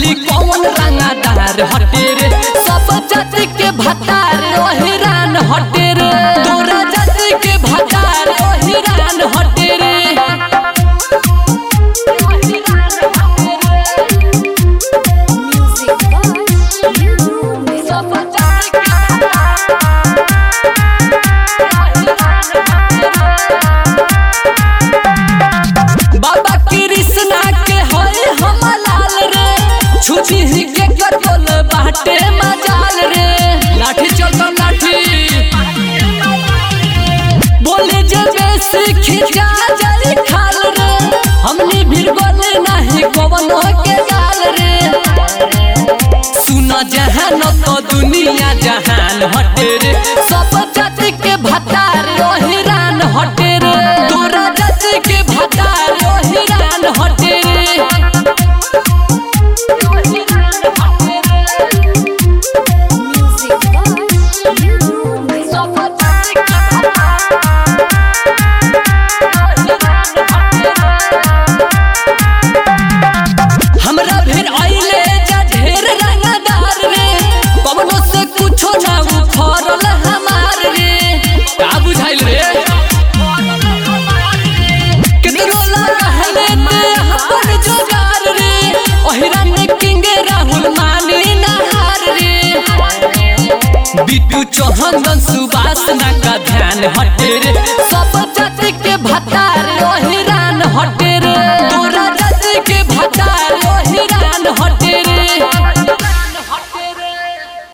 बोली कौन रंगादार हटे रे सब जाति के भतार ओहिरान हटे रे तोरा जाति के भतार ओहिरान हटे रे Music box, you do me. सब जाति के बाबा कृष्णा के होए हम लाल रे छुची ही के कटल बाटे मजाल रे लाठी चलता लाठी बोले जे बेसी खिंचा जाई खाल रे हमनी भीड़ बोले नहीं कवनो के गाल रे सुना जहान तो दुनिया जहान हटे रे सब जाति के भतार ओहिरान हटे रे तोरा जाति के भतार ओहिरान हटे रे Music box, you do me. हमरा फिर आइले जा ढेर रंगदार रे कवनो से कुछो ना उखड़ल हमार रे का बुझाइल रे कितनो ला रहले ते अपन जोगार रे ओहिरा ने किंगे राहुल मानी नहार रे बिट्टू चौहान सुबास ना का ध्यान हटे रे सब जाति के भतार